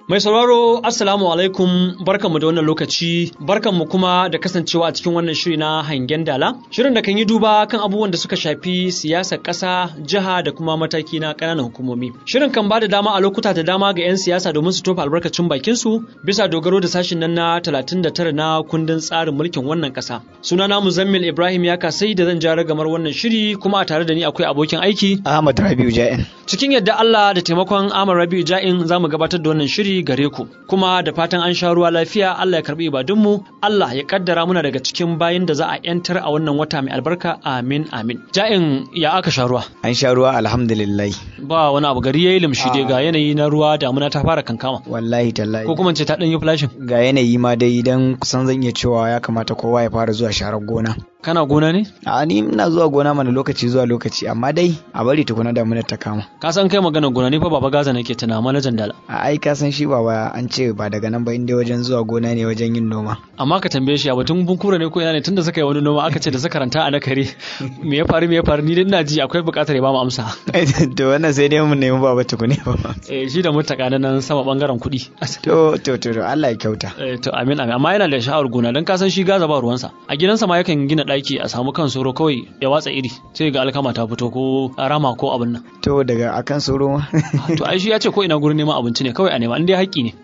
Mai sauraro Assalamu alaikum barkanmu da wannan lokaci barkanmu kuma da kasancewa a cikin wannan shiri na hangen dala shirin da kan yi duba kan abubuwan da suka shafi siyasar ƙasa jiha da kuma mataki na ƙananan hukumomi shirin kan ba da dama a lokuta da dama ga 'yan siyasa domin su tofa albarkacin bakin su bisa dogaro da sashin nan na 39 na kundin tsarin mulkin wannan ƙasa sunana Muzammil Ibrahim ya kasai da zan jara gamar wannan shiri kuma a tare da ni akwai abokin aiki Ahmad Rabiu Ja'in cikin yadda Allah da taimakon Ahmad Rabiu Ja'in za mu gabatar da wannan shiri gare ku kuma da fatan an sha ruwa lafiya Allah ya karbi ibadunmu Allah ya kaddara muna daga cikin bayin da za a yantar a wannan wata mai albarka amin amin ja'in ya aka sha ruwa an sha ruwa alhamdulillah ba wani abu gari yayi limshi dai ga yanayi na ruwa damuna ta fara kankama wallahi tallahi ko kuma ce ta dan yi flashing ga yanayi ma dai idan kusan zan iya cewa ya kamata kowa ya fara zuwa sharar gona kana gona ne a ni ina zuwa gona mana lokaci zuwa lokaci amma dai a bari tukuna damunar ta kama ka san kai magana gona ne fa baba gaza nake tuna manajan dala a ai ka san shi baba an ce ba daga nan ba inda wajen zuwa gona ne wajen yin noma amma ka tambaye shi a batun bunkura ne ko ina ne tunda suka yi wani noma aka ce da suka ranta a nakare me ya faru me ya faru ni dai ina ji akwai buƙatar ya ba mu amsa to wannan sai dai mun nemi baba tukune ba eh shi da mutaka na nan sama bangaren kuɗi to to to Allah ya kyauta eh to amin amin amma yana da sha'awar gona dan ka san shi gaza ba ruwansa a gidansa ma yakan gina ɗaki a samu kan soro kawai ya watsa iri sai ga alkama ta fito ko rama ko abin nan to daga akan soro ma to ai shi ya ce ko ina gurin neman abinci ne kawai a nema in dai haƙƙi ne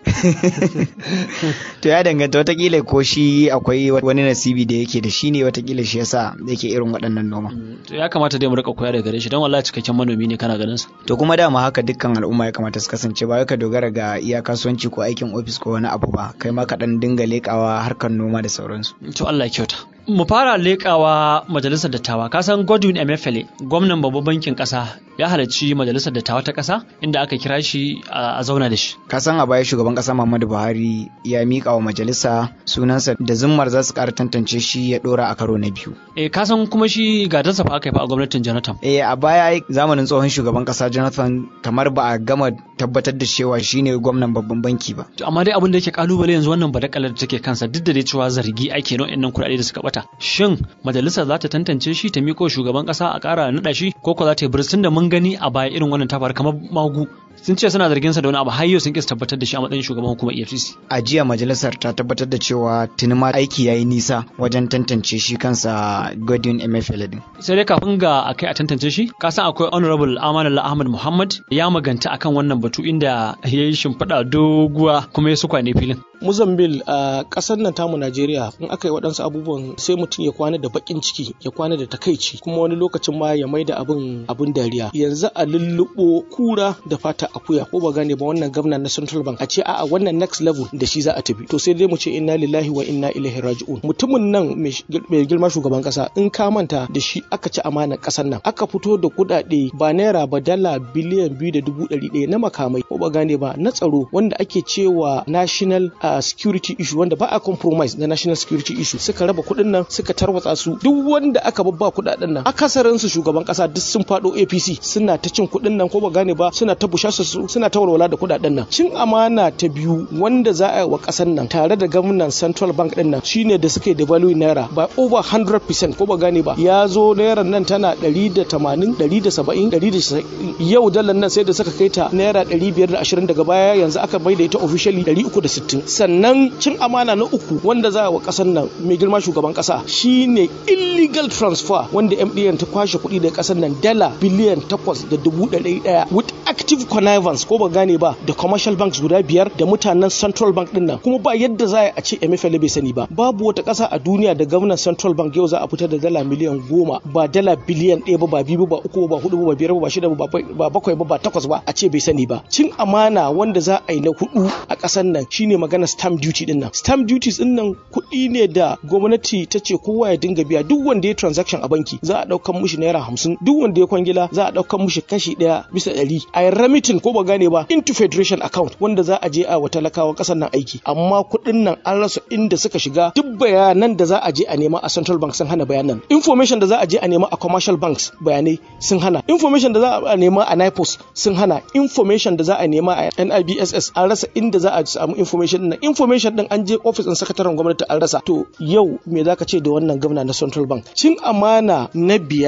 to ya danganta watakila ko shi akwai wani nasibi da yake da shi ne watakila shi yasa yake irin waɗannan noma to ya kamata dai mu rika koya daga gare shi don wallahi cikakken manomi ne kana ganin sa to kuma dama haka dukkan al'umma ya kamata su kasance ba ka dogara ga iya kasuwanci ko aikin ofis ko wani abu ba kai ma ka dan dinga lekawa harkar noma da sauransu to Allah ya kyauta mu fara leƙawa majalisar dattawa kasan godwin emefiele gwamnan babban bankin ƙasa ya halarci majalisar dattawa ta ƙasa inda aka kira shi a zauna da shi kasan a baya shugaban ƙasa muhammadu buhari ya miƙa wa majalisa sunansa da zimmar za su ƙara tantance shi ya ɗora a karo na biyu eh kasan kuma shi gadansa fa aka yi fa a gwamnatin jonathan eh a baya zamanin tsohon shugaban ƙasa jonathan kamar ba a gama tabbatar da cewa shine gwamnan babban banki ba amma dai abin da yake kalubale yanzu wannan badakalar da take kansa duk da dai cewa zargi ake nan kuɗaɗe da suka bata shin majalisar za ta tantance shi ta miko shugaban kasa a ƙara naɗa shi ko ko za ta yi birsin da mun gani a baya irin wannan ta faru kamar magu sun ce suna zargin sa da wani abu har yau sun kisa tabbatar da shi a matsayin shugaban hukumar EFCC a jiya majalisar ta tabbatar da cewa tuni ma aiki yayi nisa wajen tantance shi kansa Godwin Emefiele din sai dai kafin ga a kai a tantance shi ka san akwai honorable Amanullah Ahmad Muhammad ya maganta akan wannan batu inda ya yi shimfiɗa doguwa kuma ya sukwane filin Muzambil a ƙasar nan tamu Najeriya in aka yi waɗansu abubuwan sai mutum ya kwana da baƙin ciki ya kwana da takaici kuma wani lokacin ma ya maida abin abin dariya yanzu a lulluɓo kura da fata akuya ko ba gane ba wannan gwamna na Central Bank a ce a'a wannan next level da shi za a tafi to sai dai mu ce inna lillahi wa inna ilaihi raji'un mutumin nan mai girma shugaban ƙasa in ka manta da shi aka ci amanar ƙasar nan aka fito da kuɗaɗe ba naira ba dala biliyan biyu da dubu ɗari ɗaya na makamai ko ba gane ba na tsaro wanda ake cewa national uh, security issue wanda ba a compromise na national security issue suka raba kuɗin nan suka tarwatsa su duk wanda aka babba kuɗaɗen nan akasarin su shugaban ƙasa duk sun faɗo APC suna ta cin kuɗin nan ko ba gane ba suna ta busha su suna ta walwala da kuɗaɗen nan cin amana ta biyu wanda za a yi wa ƙasar nan tare da gwamnan central bank ɗin nan shine da suka yi devalue naira by over 100% ko ba gane ba ya zo naira nan tana 180 170 190 yau dalar nan sai da suka kai ta naira 520 daga baya yanzu aka bai da ita officially 360 sannan cin amana na uku wanda za a wa kasar nan mai girma shugaban kasa shine illegal transfer wanda MDN ta kwashe kuɗi daga kasar nan dala biliyan takwas da dubu ɗari ɗaya with active connivance ko ba gane ba da commercial banks guda biyar da mutanen central bank din nan kuma ba yadda za a ce MFL bai sani ba babu wata ƙasa a duniya da gwamnan central bank yau za a fitar da dala miliyan goma ba dala biliyan ɗaya ba ba biyu ba uku ba hudu ba biyar ba shida ba bakwai ba ba takwas ba a ce bai sani ba cin amana wanda za a yi na hudu a ƙasar nan shine magana stamp duty din nan stamp duties din nan kuɗi ne da gwamnati ta ce kowa ya dinga biya duk wanda ya transaction a banki za a ɗaukan mushi naira hamsin duk wanda ya kwangila za a ɗaukan mushi kashi ɗaya bisa ɗari a yi remitin ko ba gane ba into federation account wanda za a je a wa talakawa ƙasar nan aiki amma kuɗin nan an rasa inda suka shiga duk bayanan da za a je a nema a central bank sun hana bayanan information da za a je a nema a commercial banks bayanai sun hana information da za a nema a nipos sun hana information da za a nema a nibss an rasa inda za a samu information din information din an je office din sakataren gwamnati an rasa to yau me zaka ce da wannan gwamna na central bank cin amana na biyar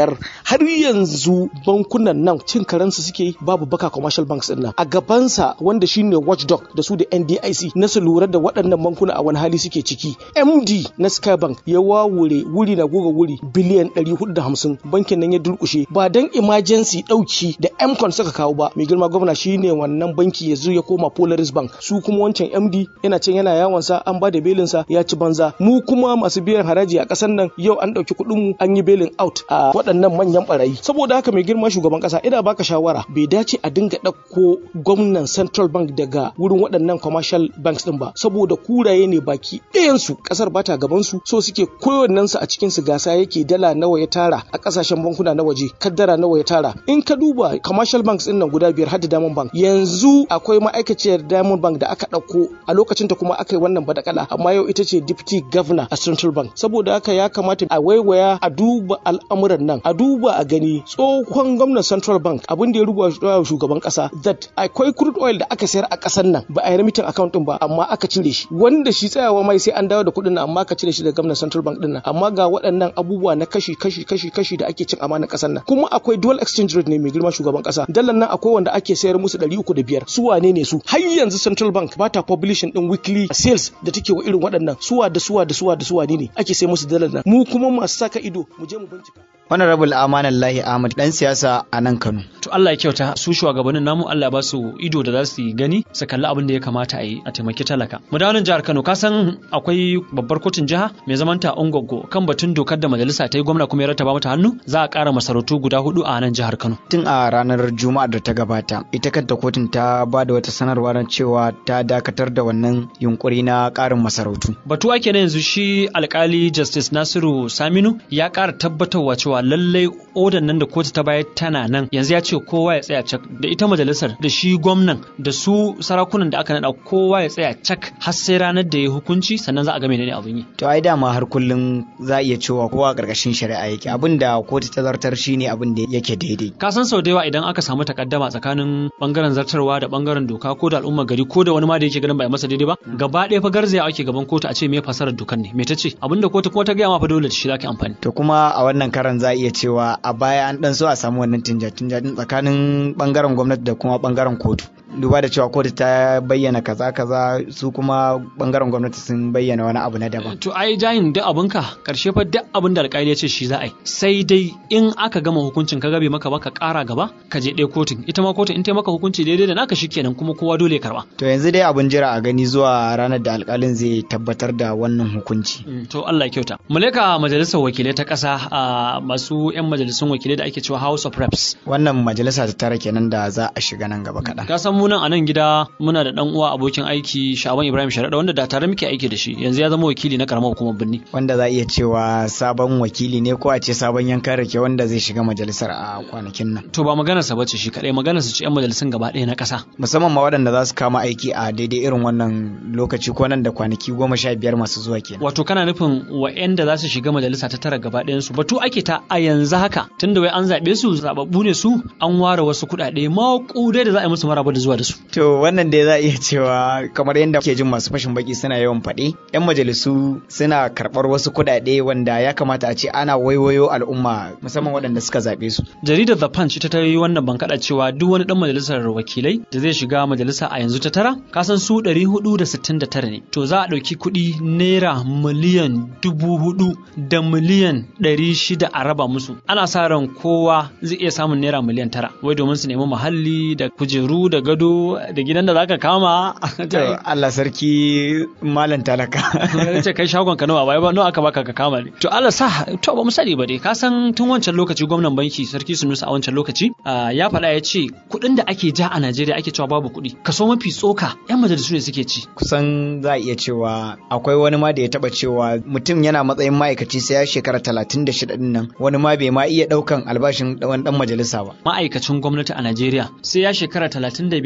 har yanzu bankunan nan cin karansu suke yi babu baka commercial banks din nan a gabansa wanda shine watchdog da su da NDIC na su lura da waɗannan bankuna a wani hali suke ciki MD na Skybank ya wawure wuri na goga wuri biliyan 450 bankin nan ya durkushe ba dan emergency dauki da Mcon suka kawo ba mai girma gwamna shine wannan banki ya zo ya koma Polaris Bank su kuma wancan MD yana can yana yawon sa an ba da belin sa ya ci banza mu kuma masu biyan haraji a ƙasar nan yau an ɗauki kuɗin mu an yi belin out a waɗannan manyan barayi saboda haka mai girma shugaban ƙasa ina baka shawara bai dace a dinga ɗauko gwamnan Central Bank daga wurin waɗannan commercial banks din ba saboda kuraye ne baki ɗayan su ƙasar bata gaban su so suke kowannen su a cikin su gasa yake dala nawa ya tara a ƙasashen bankuna na waje kaddara nawa ya tara in ka duba commercial banks din nan guda biyar har da Diamond Bank yanzu akwai ma'aikaciyar Diamond Bank da aka ɗauko a lokacin ta kuma aka yi wannan badakala amma yau ita ce deputy governor a Central Bank saboda haka ya kamata a waiwaya a duba al'amuran nan a duba a gani tsohon gwamnan Central Bank abin da ya rubuta shugaban kasa that akwai crude oil da aka sayar a ƙasar nan ba a yi remitin account din ba amma aka cire shi wanda shi tsayawa mai sai an dawo da kuɗin nan amma ka cire shi da gwamnan Central Bank din nan amma ga waɗannan abubuwa na kashi kashi kashi kashi da ake cin amanar ƙasar nan kuma akwai dual exchange rate ne mai girma shugaban kasa dalar nan akwai wanda ake sayar musu ɗari uku da biyar su wane ne su har yanzu Central Bank ba ta publishing din weekly sales da take wa irin waɗannan suwa da suwa da suwa da suwa ne ake sai musu dalar nan mu kuma masu saka ido mu je mu bincika Honorable Amanan Lahi Ahmad dan siyasa a nan Kano. To Allah ya kyauta su shugabannin namu Allah ba su ido da za su yi gani su kalli abin da ya kamata a yi a taimaki talaka. Mu dawo nan jihar Kano ka san akwai babbar kotun jiha mai zaman ta Ungoggo kan batun dokar da majalisa ta yi gwamna kuma ya rattaba mata hannu za a ƙara masarautu guda hudu a nan jihar Kano. Tun a ranar Juma'ar da ta gabata ita kanta kotun ta ba da wata sanarwa na cewa ta dakatar da wannan yunkuri na ƙarin masarautu. Batu ake na yanzu shi alkali Justice Nasiru Saminu ya ƙara tabbatarwa cewa cewa lallai odan nan da kotu ta bayar tana nan yanzu ya ce kowa ya tsaya cak da ita majalisar da shi gwamnan da su sarakunan da aka nada kowa ya tsaya cak har sai ranar da ya hukunci sannan za a ga menene abin yi to ai dama har kullum za a iya cewa kowa karkashin shari'a yake abin da kotu ta zartar shine abin da yake daidai ka san sau da yawa idan aka samu takaddama tsakanin bangaren zartarwa da bangaren doka ko da al'umma gari ko da wani ma da yake ganin ba masa daidai ba gaba ɗaya fa garzaya ake gaban kotu a ce me fasarar dokan ne me ta ce abinda kotu kuma ta gaya ma fa dole shi zaka amfani to kuma a wannan karan za a iya cewa a baya an dan so a samu wannan tinja-tinja tsakanin bangaren gwamnati da kuma bangaren kotu duba da cewa kotu ta bayyana kaza kaza su kuma bangaren gwamnati sun bayyana wani abu na daban to ai jayin duk abinka karshe fa duk abin da alƙali ya ce shi za a yi sai dai in aka gama hukuncin ka gabe maka ba ka ƙara gaba ka je ɗaya kotun ita ma kotun in ta maka hukunci daidai da naka shikenan kuma kowa dole ya karba to yanzu dai abin jira a gani zuwa ranar da alƙalin zai tabbatar da wannan hukunci to Allah ya kyauta mu leka majalisar wakilai ta ƙasa a masu 'yan majalisun wakilai da ake cewa House of Reps wannan majalisa ta tara kenan da za a shiga nan gaba kaɗan ka san mu nan a nan gida muna da dan uwa abokin aiki Shaban Ibrahim Sharaɗa wanda da tare muke aiki da shi yanzu ya zama wakili na karamar hukumar Birni wanda za a iya cewa sabon wakili ne ko a ce sabon yankan rake wanda zai shiga majalisar a kwanakin nan to ba maganarsa bace shi kadai maganarsa ce 'yan majalisun gaba ɗaya na ƙasa musamman ma waɗanda za su kama aiki a daidai irin wannan lokaci ko nan da kwanaki goma sha biyar masu zuwa kenan wato kana nufin wa'anda za su shiga majalisa ta tara gaba ɗayan su batu ake ta a yanzu haka tunda wai an zaɓe su zababbu ne su an ware wasu kuɗaɗe maƙudai da za a yi musu maraba da zuwa da su to wannan dai za a iya cewa kamar yadda ke jin masu fashin baki suna yawan faɗi yan majalisu suna karɓar wasu kuɗaɗe wanda ya kamata a ce ana waiwayo al'umma musamman waɗanda suka zaɓe su jaridar the punch ita ta yi wannan bankaɗa cewa duk wani ɗan majalisar wakilai da zai shiga majalisa a yanzu ta tara kasan su ɗari hudu da sittin da tara ne to za a ɗauki kuɗi naira miliyan dubu hudu da miliyan ɗari shida a raba musu ana sa ran kowa zai iya samun naira miliyan tara wai domin su nemi muhalli da kujeru da gado da gidan da zaka kama Allah sarki malam talaka ce kai shagon ka nawa bai ba nawa aka baka ka kama ne to Allah sa to ba mu sani ba dai ka san tun wancan lokaci gwamnan banki sarki Sunusa a wancan lokaci ya faɗa ya ce kuɗin da ake ja a Najeriya ake cewa babu kuɗi kaso mafi tsoka yan majalisu ne suke ci kusan za a iya cewa akwai wani ma da ya taba cewa mutum yana matsayin ma'aikaci sai ya shekara talatin da shida din nan wani ma bai ma iya ɗaukan albashin wani ɗan majalisa ba ma'aikacin gwamnati a Najeriya sai ya shekara talatin da biyar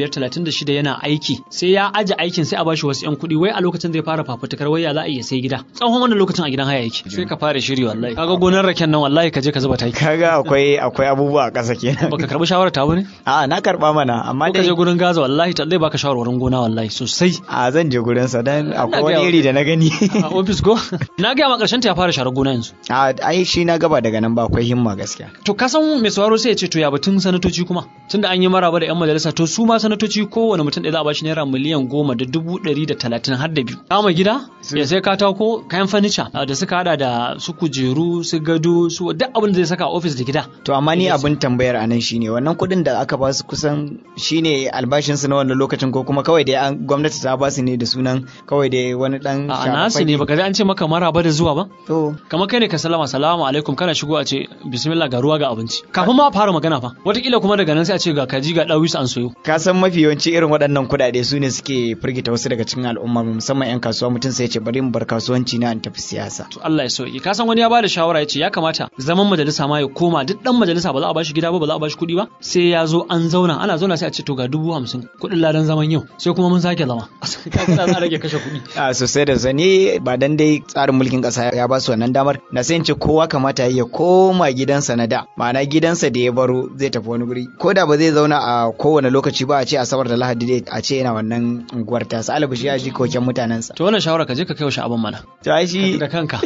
35-36 yana aiki sai ya aje aikin sai a bashi wasu 'yan kuɗi wai a lokacin zai fara fafutukar wai ya za a iya sai gida tsawon wannan lokacin a gidan haya yake sai ka fara shiri wallahi kaga gonar raken nan wallahi ka je ka zuba taki kaga akwai akwai abubuwa a ƙasa kenan baka karbi shawarar ta bane a na karba mana amma ko ka je gurin gaza wallahi ta zai baka shawarwarin gona wallahi sosai a zan je gurin sa dan akwai wani gaya- iri da na gani a office go na ga ma karshen ta ya fara sharar gona yanzu a ai shi na gaba daga nan ba akwai himma gaskiya to ka san mai sauraro sai ya ce to ya batun sanatoci kuma tunda an yi maraba da yan majalisa to su ma sanatoci kowane mutum ɗaya za a bashi naira miliyan goma da dubu ɗari da talatin har da biyu kama gida ya sai katako kayan fanica da suka hada da su kujeru su gado su duk abin da zai saka a ofis da gida to amma ni abin tambayar a nan shine wannan kuɗin da aka ba su kusan shine albashin su na wannan lokacin ko kuma kawai dai an gwamnati ta ba su ne da sunan kawai dai wani dan a nasu ne baka ji an ce maka maraba da zuwa ba to kamar kai ne ka salama salamu alaikum kana shigo a ce bismillah ga ruwa ga abinci kafin ma a fara magana fa wataƙila kuma daga nan sai a ce ga kaji ga ɗawis an soyo ka san mafi yawanci irin waɗannan kuɗaɗe su ne suke firgita wasu daga cikin al'umma musamman 'yan kasuwa mutum sai ya ce bari mu bar kasuwanci na in tafi siyasa to Allah ya sauke ka san wani ya bada shawara ya ce ya kamata zaman majalisa ma ya koma duk dan majalisa ba za a bashi gida ba ba za a bashi kuɗi ba sai ya zo an zauna ana zauna sai a ce to ga dubu hamsin kuɗin ladan zaman yau sai kuma mun sake zama ka kuna za a rage kashe kuɗi a sosai da sani ba dan dai tsarin mulkin ƙasa ya ba su wannan damar na sai in ce kowa kamata ya koma gidansa na da ma'ana gidansa da ya baro zai tafi wani guri ko da ba zai zauna a kowane lokaci ba a ce asabar da lahadi dai a ce yana wannan unguwar tasa alabashi ya ji koken mutanensa to wannan shawara ka je ka kai wa sha'aban mana to ai shi da kanka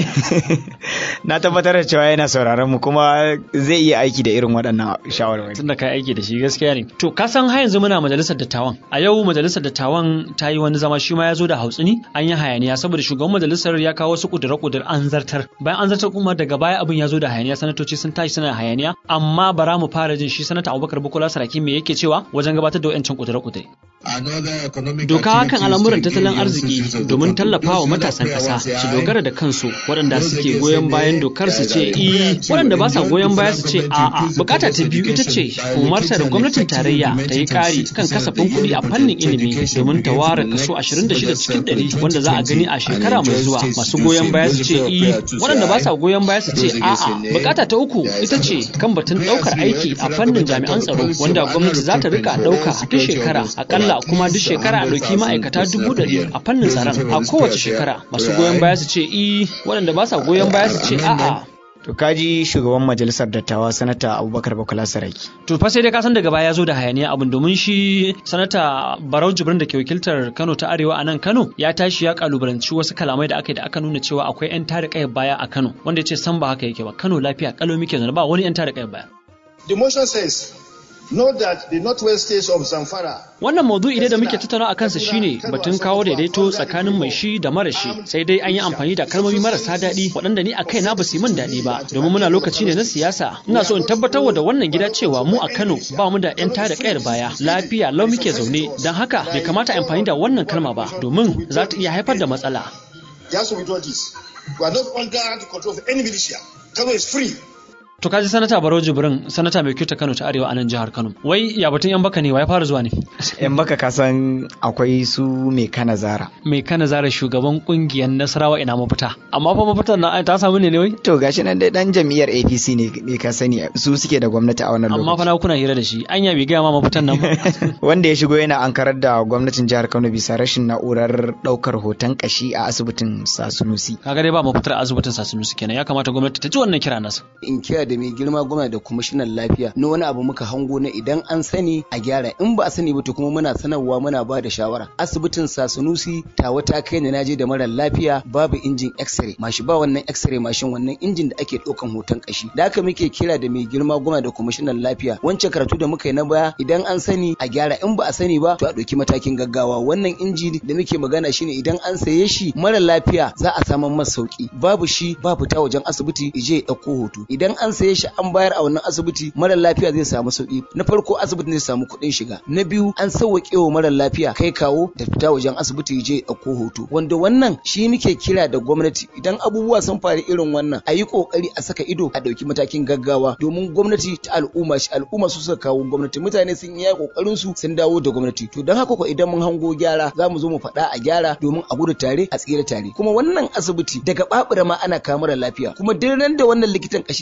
na tabbatar da cewa yana sauraron mu kuma zai iya aiki da irin waɗannan shawarwari tunda kai aiki da shi gaskiya ne to ka san har yanzu muna majalisar dattawan a yau majalisar dattawan ta yi wani zama shi ma ya zo da hautsini an yi hayaniya saboda shugaban majalisar ya kawo wasu kudura kudur an zartar bayan an zartar kuma daga baya abin ya zo da hayaniya sanatoci sun tashi suna hayaniya amma bara mu fara jin shi sanata Abubakar Bukola Saraki me yake cewa wajen gabatar da wayancin kudura kudure Doka kan al'amuran tattalin arziki domin tallafa wa matasan ƙasa su dogara da kansu waɗanda suke goyon bayan dokar su ce i waɗanda ba sa goyon baya su ce a'a bukata ta biyu ita ce umarta da gwamnatin tarayya ta yi ƙari kan kasafin kuɗi a fannin ilimi domin ta ware kaso 26 cikin 100 wanda za a gani a shekara mai zuwa masu goyon baya su ce i waɗanda ba sa goyon baya su ce a'a bukata ta uku ita ce kan batun ɗaukar aiki a fannin jami'an tsaro wanda gwamnati za ta rika ɗauka duk shekara akalla kuma duk shekara a ɗauki ma'aikata dubu ɗari a fannin tsaron a kowace shekara masu goyon baya su ce i waɗanda ba sa goyon baya su ce a'a to kaji shugaban majalisar dattawa sanata abubakar bakola saraki to fa sai dai ka san daga baya ya zo da hayaniya abin domin shi sanata barau jibrin da ke wakiltar kano ta arewa a nan kano ya tashi ya kalubalanci wasu kalamai da aka yi da aka nuna cewa akwai yan tada kayar baya a kano wanda ya ce san ba haka yake ba kano lafiya kalo muke zaune ba wani yan tada kayar baya The motion says, Note that the northwest states of Zamfara Wannan maudu'i dai da muke tattauna a kansa shine batun kawo daidaito tsakanin mai shi da mara shi sai dai an yi amfani da kalmomi marasa daɗi waɗanda ni a kaina ba su yi min daɗi ba domin muna lokaci ne na siyasa ina so in tabbatar da wannan gida cewa mu a Kano ba mu da yan tada kayar baya lafiya lau muke zaune don haka bai kamata a amfani da wannan kalma ba domin za ta iya haifar da matsala. Just to withdraw this. We are not under the control of any militia. Kano is free. To kaji sanata Barau Jibrin sanata mai kyauta Kano ta Arewa a nan jihar Kano. Wai ya batun yan baka ne wa ya fara zuwa ne? yan baka kasan akwai su mai kana zara Mai kana zara shugaban kungiyar Nasarawa ina mafita. Amma fa mafitar na ta samu ne ne wai? to gashi nan dai dan jam'iyyar APC ne ne ka sani su suke da gwamnati a wannan Amma fa lokaci na kuna hira da shi. Anya bai gaya ma mafitan nan ba. wanda ya shigo yana ankarar da gwamnatin jihar Kano bisa rashin na'urar daukar hoton kashi a asibitin Sasunusi Kaga dai ba mafitar asibitin Sasinusi kenan ya kamata gwamnati ta ji wannan kira nasa. in kira da mai girma gwamna da kwamishinan lafiya na wani abu muka hango na idan an sani a gyara in ba a sani ba to kuma muna sanarwa muna ba da shawara asibitin sasanusi tawa ta kai ni naje da mara lafiya babu injin x-ray mashi ba wannan x-ray mashin wannan injin da ake ɗaukan hoton kashi da haka muke kira da mai girma gwamna da kwamishinan lafiya wancan karatu da muka yi na baya idan an sani a gyara in ba a sani ba to a ɗauki matakin gaggawa wannan inji da muke magana shine idan an saye shi mara lafiya za a samu masa sauki babu shi ba fita wajen asibiti ije ya ɗauko hoto idan an saye shi an bayar a wannan asibiti mara lafiya zai samu sauki na farko asibiti zai samu kuɗin shiga na biyu an sauwaƙe wa mara lafiya kai kawo da fita wajen asibiti je ya ɗauko hoto wanda wannan shi muke kira da gwamnati idan abubuwa sun faru irin wannan a yi ƙoƙari a saka ido a ɗauki matakin gaggawa domin gwamnati ta al'umma shi al'umma su suka kawo gwamnati mutane sun yi ƙoƙarin su sun dawo da gwamnati to don haka ko idan mun hango gyara za mu zo mu faɗa a gyara domin a gudu tare a tsira tare kuma wannan asibiti daga babura ma ana kawo mara lafiya kuma duk ran da wannan likitan kashi zai zauna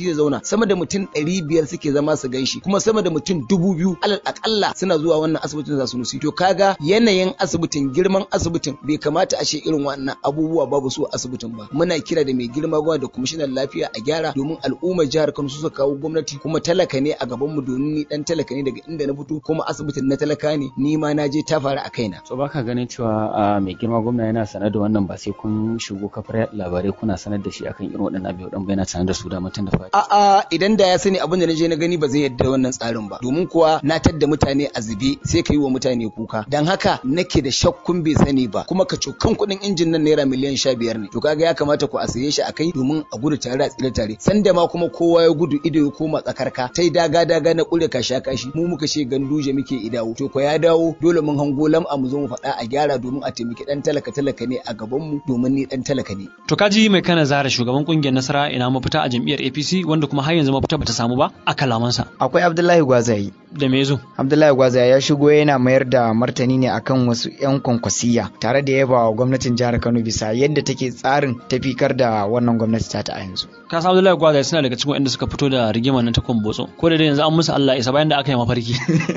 sama da mutum ɗari biyar suke zama su ganshi kuma sama da mutum dubu biyu alal akalla suna zuwa wannan asibitin za su nusi to kaga yanayin asibitin girman asibitin bai kamata a ce irin wannan abubuwa babu su a asibitin ba muna kira da mai girma gwamna da kwamishinan lafiya a gyara domin al'ummar jihar Kano su suka kawo gwamnati kuma talaka ne a gaban mu domin ni dan talaka ne daga inda na fito kuma asibitin na talaka ne ni ma na je ta faru a kaina so baka ganin cewa mai girma gwamna yana sanar da wannan ba sai kun shigo kafar labarai kuna sanar da shi akan irin waɗannan abubuwa dan yana sanar da su da mutum da fadi a'a idan da ya sani abin da na je na gani ba zai yadda wannan tsarin ba domin kuwa na tadda mutane a zube sai ka yi wa mutane kuka dan haka nake da shakkun bai sani ba kuma ka cokan kuɗin injin nan naira miliyan sha biyar ne to kaga ya kamata ku a saye shi a kai domin a gudu tare a tsire tare sanda ma kuma kowa ya gudu ido ya koma tsakarka tai daga daga na kure ka sha kashi mu muka ce ganduje muke idawo to ko ya dawo dole mun hango lam a mu zo mu faɗa a gyara domin a taimaki dan talaka talaka ne a gaban mu domin ni dan talaka ne to kaji mai kana zara shugaban kungiyar nasara ina mafita a jam'iyyar APC wanda kuma har yanzu mafita bata samu ba a kalamansa akwai Abdullahi Gwazayi da me zo Abdullahi Gwazayi ya shigo yana mayar da martani ne akan wasu 'yan kwankwasiya tare da yaba wa gwamnatin jihar Kano bisa yadda take tsarin tafikar da wannan gwamnati ta ta a yanzu. Ka san Abdullahi Gwazaye suna daga cikin waɗanda suka fito da rigimar nan ta kumbotso ko da dai yanzu an musu Allah isa bayan da aka yi mafarki.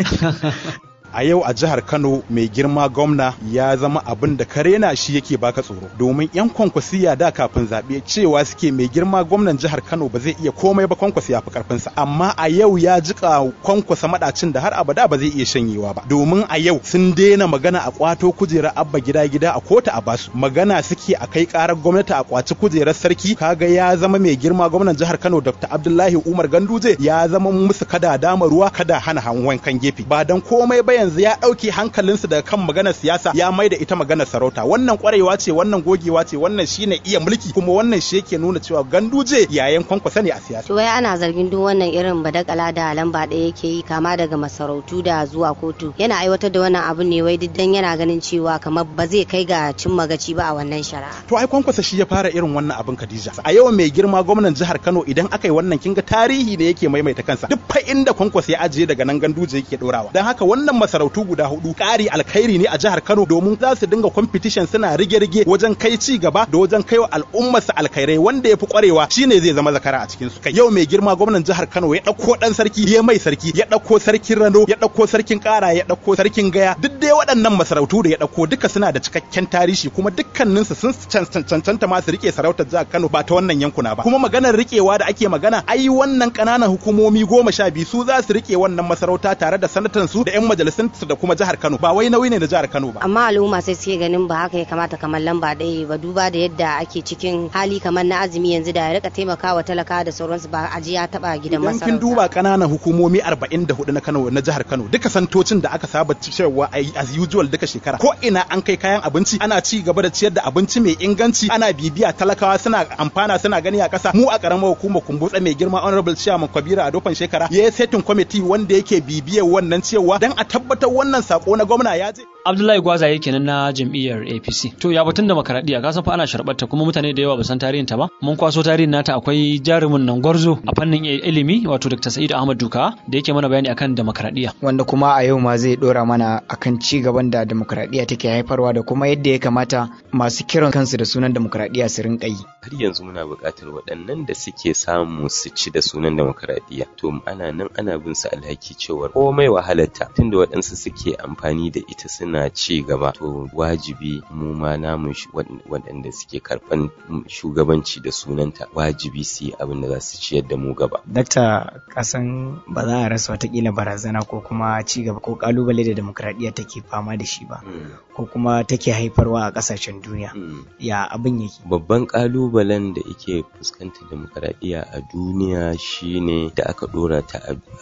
a yau a jihar Kano mai girma gwamna ya zama abin da karena shi yake baka tsoro domin yan kwankwasiya da kafin zaɓe cewa suke mai girma gwamnan jihar Kano ba zai iya komai ba kwankwasiya fi karfinsa amma a yau ya jika kwankwasa madacin da har abada ba zai iya shanyewa ba domin a yau sun daina magana a kwato kujerar abba gida gida a kota a basu magana suke a kai karar gwamnati a kwaci kujerar sarki kaga ya zama mai girma gwamnan jihar Kano Dr. Abdullahi Umar Ganduje ya zama musu kada dama ruwa kada hana hanwan kan gefe ba dan komai ba yanzu ya ɗauke hankalinsu daga kan maganar siyasa ya mai da ita maganar sarauta wannan kwarewa ce wannan gogewa ce wannan shine iya mulki kuma wannan shi yake nuna cewa ganduje yayan kwankwasa ne a siyasa. wai ana zargin duk wannan irin badakala da lamba ɗaya yake yi kama daga masarautu da zuwa kotu yana aiwatar da wannan abu ne wai diddan yana ganin cewa kamar ba zai kai ga cin magaci ba a wannan shari'a. to ai kwankwasa shi ya fara irin wannan abin Khadija a yau mai girma gwamnan jihar Kano idan aka yi wannan kinga tarihi da yake maimaita kansa duk fa inda kwankwasa ya ajiye daga nan ganduje yake dorawa dan haka wannan masarautu guda hudu ƙari alkhairi ne a jihar Kano domin za su dinga competition suna rige-rige wajen kai ci gaba da wajen kai wa al'ummarsa alkhairai wanda ya fi kwarewa shine zai zama zakara a cikin su kai yau mai girma gwamnan jihar Kano ya ɗauko ɗan sarki ya mai sarki ya ɗauko sarkin Rano ya ɗauko sarkin Ƙara ya ɗauko sarkin Gaya duk dai waɗannan masarautu da ya ɗauko duka suna da cikakken tarihi kuma dukkaninsu sun cancanta ma su rike sarautar jihar Kano ba ta wannan yankuna ba kuma maganar rikewa da ake magana ai wannan ƙananan hukumomi goma sha biyu su za su rike wannan masarauta tare da sanatan su da 'yan majalisun su da kuma jihar Kano ba wai nauyi ne da jihar Kano ba. Amma al'umma sai suke ganin ba haka ya kamata kamar lamba ɗaya ba duba da yadda ake cikin hali kamar na azumi yanzu da ya rika taimakawa talaka da sauransu ba a ya taba gidan masarauta. Idan kin duba ƙananan hukumomi 44 na Kano na jihar Kano duka santocin da aka saba cewa as usual duka shekara ko ina an kai kayan abinci ana ci gaba da ciyar da abinci mai inganci ana bibiya talakawa suna amfana suna gani a ƙasa mu a ƙaramar hukumar kumbutsa mai girma honorable chairman Kabira a dofan shekara ya yi setting committee wanda yake bibiyar wannan cewa dan a tabbatar wannan sako na gwamna ya je. Abdullahi Gwaza yake nan na jam'iyyar APC. To ya batun demokradiyya ka san fa ana sharɓarta kuma mutane da yawa ba san tarihin ta ba. Mun kwaso tarihin nata akwai jarumin nan gwarzo a fannin ilimi wato Dr. Sa'id Ahmad Duka da yake mana bayani akan demokradiyya. Wanda kuma a yau ma zai dora mana akan ci gaban da demokradiyya take haifarwa da kuma yadda ya kamata masu kiran kansu da sunan demokradiyya su rinka yi. Har yanzu muna buƙatar waɗannan da suke samu su ci da sunan demokradiyya. To ana nan ana bin su alhaki cewar komai wahalarta tunda waɗansu suke amfani da ita suna ci gaba to wajibi mu ma namu waɗanda suke karɓan shugabanci da sunanta wajibi su yi abin da za su ciyar da mu gaba. Dakta kasan ba za a rasa watakila barazana ko kuma ci gaba ko kalubale da demokradiyya take fama da shi ba ko kuma take haifarwa a ƙasashen duniya ya abin yake. Babban kalubalen da yake fuskantar demokradiyya a duniya shine da aka ɗora ta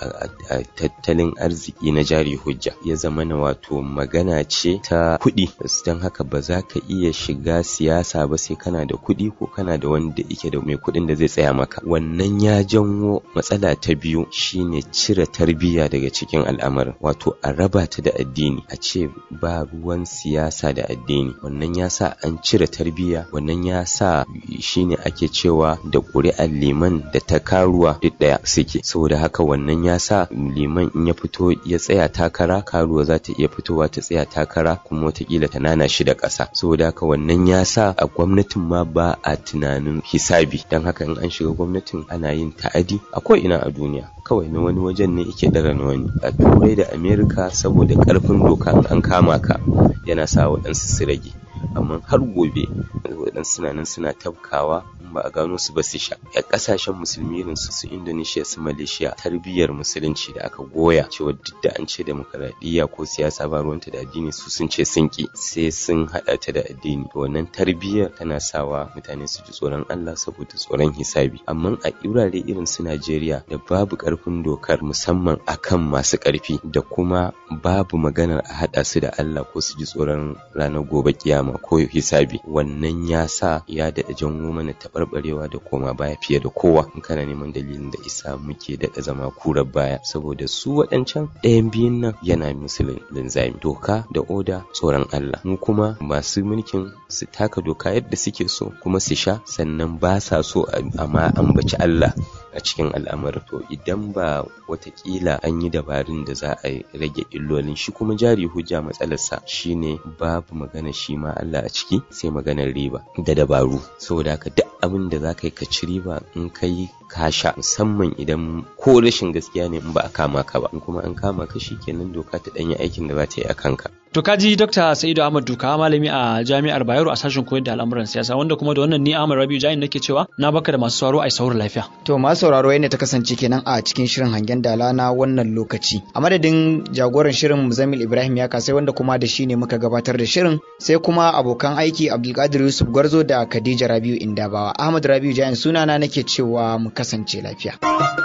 a tattalin arziki na jari hujja ya zama na wato magana ce ta kuɗi don haka ba za ka iya shiga siyasa ba sai kana da kuɗi ko kana da wanda yake da mai kuɗin da zai tsaya maka wannan ya janwo matsala ta biyu shine cire tarbiyya daga cikin al'amarin wato a raba ta da addini a ce ba ruwan siyasa da addini wannan ya sa an cire tarbiyya wannan ya sa shine ake cewa da ƙuri'ar liman da ta karuwa duk ɗaya suke saboda haka wannan ya sa liman in ya fito ya tsaya takara karuwa za ta iya fitowa ta tsaya takara kuma watakila ta nana shi da ƙasa saboda haka wannan ya sa a gwamnatin ma ba a tunanin hisabi don haka in an shiga gwamnatin ana yin ta'adi a ko ina a duniya kawai na wani wajen ne yake dara na wani a turai da amerika saboda karfin doka an kama ka yana sa waɗansu su rage amma har gobe waɗansu suna nan suna tafkawa ba a gano su ba su sha a ƙasashen musulmi irin su su indonesia su malaysia tarbiyyar musulunci da aka goya cewa duk da an ce demokaradiyya ko siyasa ba ruwanta da addini su sun ce sun ki sai sun haɗa ta da addini wannan tarbiyyar tana sawa mutane su ji tsoron allah saboda tsoron hisabi amma a wurare irin su najeriya da babu ƙarfin dokar musamman akan masu ƙarfi da kuma babu maganar a haɗa su da allah ko su ji tsoron ranar gobe kiyama ko hisabi wannan ya sa ya daɗa janwo mana taɓarɓarewa da koma baya fiye da kowa in kana neman dalilin da isa muke daɗa zama kurar baya saboda su waɗancan ɗayan biyun nan yana musu linzami doka da oda tsoron Allah mu kuma masu mulkin su taka doka yadda suke so kuma su sha sannan ba sa so amma ambaci Allah a cikin al'amarin to idan ba watakila an yi dabarun da za a rage illolin shi kuma jari hujja matsalarsa shine babu magana shi ma Allah a ciki sai maganar riba da dabaru saboda haka duk abin da za ka yi ka ci riba in ka yi kasha musamman idan ko rashin gaskiya ne in ba a kama ka ba in kuma an kama ka shi kenan doka ta danyi aikin da za ta yi a kanka To kaji Dr. Sa'idu Ahmad Duka malami a Jami'ar Bayero a sashen koyar da al'amuran siyasa wanda kuma da wannan ni Ahmad Rabiu Jain nake cewa na baka da masu sauraro ai sauraro lafiya. To masu sauraro yadda ta kasance kenan a cikin shirin hangen dala na wannan lokaci. A madadin jagoran shirin Muzammil Ibrahim ya kasai wanda kuma da shi ne muka gabatar da shirin sai kuma abokan aiki Abdulkadir Yusuf Gwarzo da Khadija Rabiu Indabawa. Ahmad Rabiu Jain sunana nake cewa mu kasance lafiya.